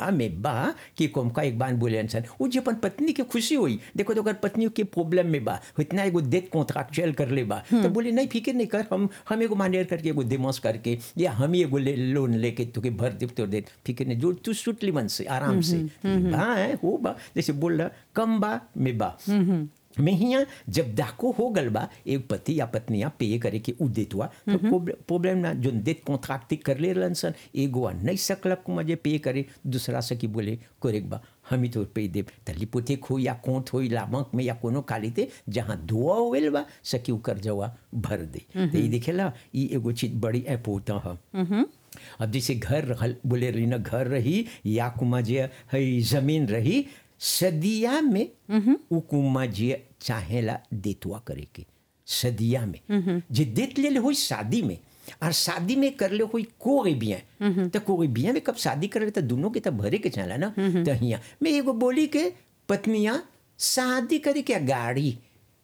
बा में बा कि कोम का एक बार बोले इंसान वो जे अपन पत्नी के खुशी हुई देखो तो अगर पत्नी के प्रॉब्लम में बा इतना एगो डेट कॉन्ट्रैक्चुअल कर ले बा तो बोले नहीं फिक्र नहीं कर हम हम एगो मानेर करके एगो दिमाग करके या हम ही एगो ले, लोन लेके तुके भर दे तो दे फिक्र नहीं जो तू सुटली मन से आराम से बा है हो बा जैसे बोल रहा कम बा में बा में हिया जब दाको हो गल बा एक पति या पत्निया पे करे के उ देतवा तो प्रॉब्लम ना जो देत कॉन्ट्रैक्ट कर ले रहलन सन एगो नहीं सकलक को मजे पे करे दूसरा से की बोले कोरेक बा हम ही तो पे दे तली पोते हो या कोंत हो या बैंक में या कोनो कालीते जहाँ दुआ होल बा सकी उ कर जवा भर दे तो ये देखेला ये एगो चीज बड़ी अपोता है अब जैसे घर रहल बोले रही ना घर रही या कुमा जे है जमीन रही सदिया में उ कुमा जे चाहेला देतवा करे के सदिया में जे देत ले हो शादी में और शादी में कर ले कोई कोई बिया तो कोई बिया में कब शादी कर तो दोनों के तब भरे के चला ना तो हिया मैं एगो बोली के पत्निया शादी करे के गाड़ी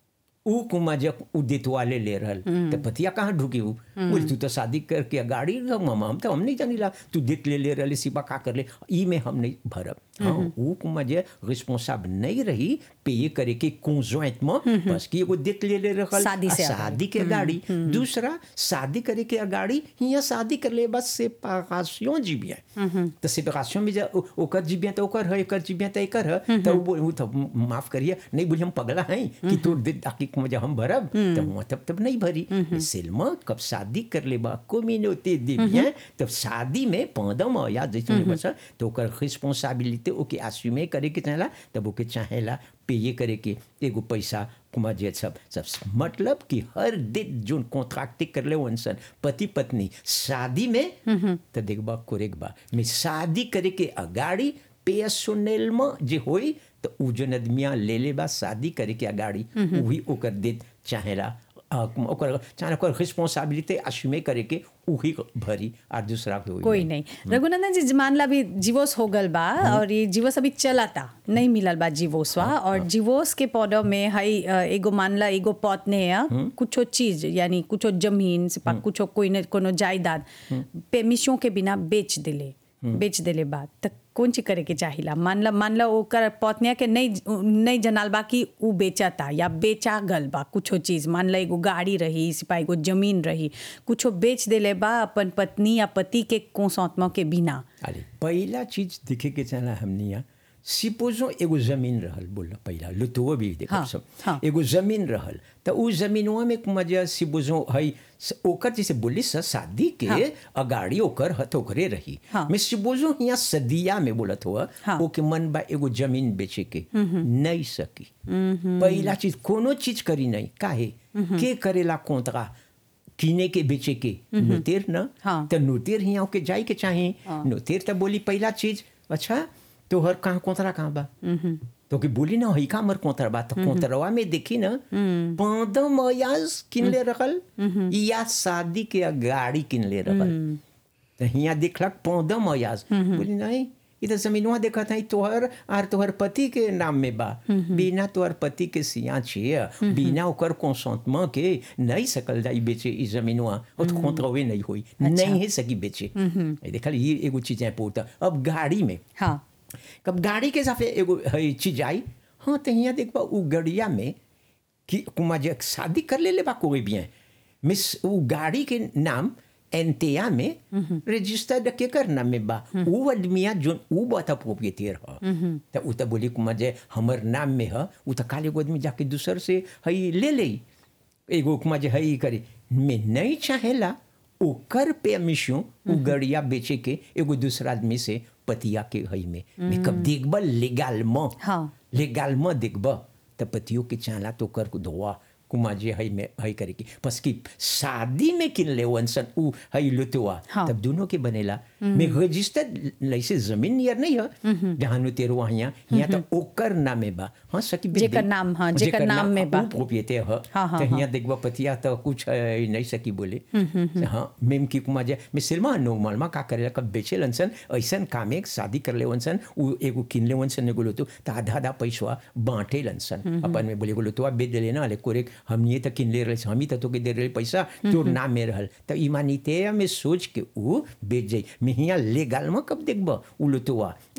ऊ कुमा जब उ देतवाले ले रहल तो पतिया कहाँ ढुकी ऊ बोल तू तो शादी करके गाड़ी मामा हम तो हम नहीं जानी ला तू देत ले ले रहले सिपा का कर ले ई में हम नहीं भरब हाँ ऊ कुमा जे रिस्पॉन्साब नहीं रही पे ये करे के कॉन्जॉइंट में बस कि एगो देत ले ले रहल शादी से शादी के गाड़ी दूसरा शादी करे के गाड़ी हिया शादी कर ले बस सेपरेशन जीबिया तो सेपरेशन में जा ओकर जीबिया तो ओकर है एकर जीबिया तो एकर है तो वो तो माफ करिए नहीं बोली हम पगला हैं कि तू दे ताकि मुझे हम भरब तो हुआ तब तब नहीं भरी सिल्मा कब शादी कर ले बा कम्युनिटी दिबिया तब शादी में पौधम या जैसे बसा तो ओकर रिस्पांसिबिलिटी ओके आस्यूमे करे के चाहेला तब ओके चाहेला पे करे के एगो पैसा कुमार जे सब सब मतलब कि हर दिन जो कॉन्ट्रैक्ट कर ले वंसन पति पत्नी शादी में तो देखबा कोरेक बा में शादी करे के अगाड़ी पेसोनेल में जे होई तो उ जन आदमिया ले ले बा शादी करे के अगाड़ी वही ओकर दे चाहेला ओकर चाहे ओकर रिस्पांसिबिलिटी अश्यूमे करे के उही भरी और दूसरा कोई कोई नहीं रघुनंदन जी मान ला भी जीवोस हो गल बा और ये जीवोस अभी चलाता नहीं मिलल बा जीवोसवा और जीवोस के पौधों में हई एगो मान ला एगो पौतने है कुछो चीज यानी कुछो जमीन से पा कुछो कोई न कोनो जायदाद पेमिशों के बिना बेच दिले बेच दिले बा तक कौन चीज करे के चाहिला मान ला मान ला ओकर पत्निया के नहीं नहीं जनाल बा कि उ बेचता या बेचा गल बा कुछो चीज मान ला एगो गाड़ी रही सिपा एगो जमीन रही कुछो बेच देले बा अपन पत्नी या पति के कोसौतमा के बिना अरे पहला चीज देखे के चला हमनिया सिपोजो एगो जमीन रहल बोल पहला लुतुओ भी देखो हाँ, सब हाँ। एगो जमीन रहल तो उ जमीनवा में मजा सिपोजो है ओकर जैसे बोली स शादी के हाँ। अगाड़ी ओकर हथ ओकरे रही हाँ। मैं सिपोजो यहाँ सदिया में बोलत हुआ हाँ। ओके मन बा एगो जमीन बेचे के नहीं सकी पहला चीज कोनो चीज करी नहीं काहे के करेला कोंतरा किने के बेचे के नोतेर न हाँ। तो नोतेर हिया के जाए के चाहे नोतेर तो बोली पहला चीज अच्छा तो हर कहाँ कोतरा कहाँ बा तो कि बोली ना हई का मर कोतरा बा तो कोतरवा में देखी ना पंद्रह मयाज किनले रखल या शादी के गाड़ी किनले रखल तो हिया देखलक पंद्रह मयाज बोली नहीं ये तो जमीनवा देखा था तोहर आर तोहर पति के नाम में बा बिना तोहर पति के सिया छिए बिना ओकर कंसंटमा के नहीं सकल जाई बेचे ई जमीनवा और तो कोतरवे नहीं होई नहीं है सकी बेचे देखल ये एगो चीज है पोता अब गाड़ी में हाँ कब गाड़ी के साथ एगो है चीज आई हाँ तो यहाँ देख बा उ गड़िया में कि कुमा जे शादी कर ले ले बा कोई भी मिस उ गाड़ी के नाम एनतेया में रजिस्टर्ड के कर नाम में बा उ आदमिया जो उ बता प्रोप्रिएटर ह तो उ तो बोली कुमा जे हमर नाम में ह उ तो काले आदमी जाके दूसर से हई ले ले एगो कुमा जे हई करे में नहीं चाहेला ओकर पे मिशो उ गड़िया बेचे के एगो दूसरा आदमी से पतिया के हई में में कब देखब लेगाल म हाँ। लेगाल म देखब त पतियों के चाला तो कर धोआ कुमा जे हई में हई करे की बस की शादी में किन ले वंसन उ हई लुतवा हाँ। तब दोनों के बनेला में रजिस्टर्ड लैसे जमीन नियर नहीं है जहाँ नु तेरो यहाँ यहाँ तो ओकर नामे बा हाँ सकी बेच जेकर दे। नाम, हाँ, जेकर जेकर नाम में बा। उ प्रोप्रिएटर ह हाँ, हाँ, तो यहाँ देखबा पतिया तो कुछ है, नहीं सकी बोले हाँ मेम की कुमा जे मैं सिल्मा नो मालमा का करेला कब बेचे लनसन ऐसन काम एक शादी कर ले वंसन उ एगो किन ले वंसन ने बोलो तो तो आधा आधा पैसा बांटे लनसन अपन में बोले बोलो तो आप बेच देले ना ले कोरे हम ये तो किन ले रहे हम ही तो के दे रहे पैसा तोर नाम में रहल तो ईमानिते में सोच के उ बेच जाई मैं हिया लेगाल में कब देखबा उ लुतवा